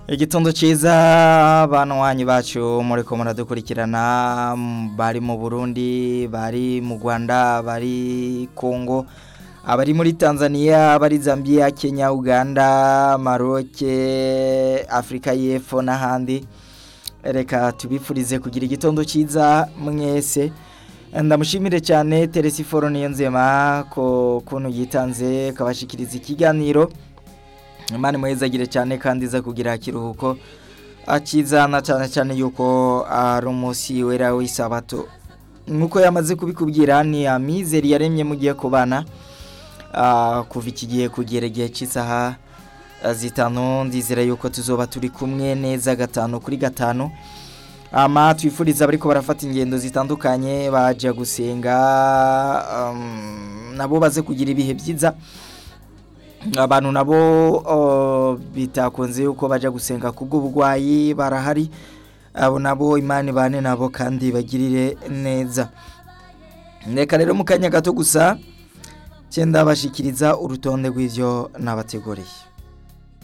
igitondo cyiza banwanyi bacu muriko muradukurikirana bari mu Burundi bari mu Rwanda bari Kongo abari muri Tanzania abari Zambia Kenya Uganda Maroc Afrika y'Epfo n'ahandi reka tubifurize kugira igitondo cyiza mwese ndamushimire cyane Teresiforo Niyonzema ko kuntu yitanze kabashikiriza ikiganiro Imana muhezagire cyane kandi iza kugira kiruhuko akizana cyane cyane yuko ari umunsi wera w'isabato nkuko yamaze kubikubwira ni amizeri yaremye mugiye kubana kuva iki gihe kugera igihe cy'isaha zitanu ndizera yuko tuzoba turi kumwe neza gatanu kuri gatanu ama twifuriza bariko barafata ingendo zitandukanye baje gusenga nabo baze kugira ibihe byiza abantu nabo bitakunze yuko bajya gusenga kubw'uburwayi barahari abo nabo imana ibane nabo kandi bagirire neza reka rero mu kanya gato gusa cyenda bashikiriza urutonde rw'ibyo nabateguriye